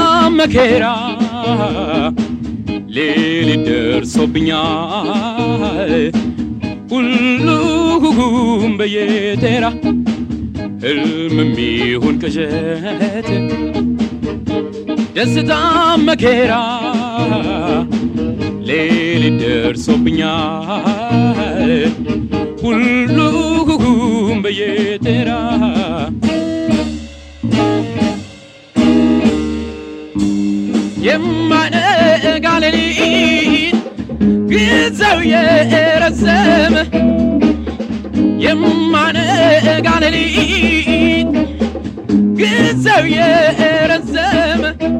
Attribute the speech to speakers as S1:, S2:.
S1: መከራ ሌሊት ደርሶብኛል ሁሉም በየተራ ሕልም ይሁን ቅዠት ደስታ መከራ ሌሊት ደርሶብኛል ሁሉም በየተራ የማነጋ ሌሊት ጊዜው የረዘመ የማነጋ ሌሊት ጊዜው የረዘመ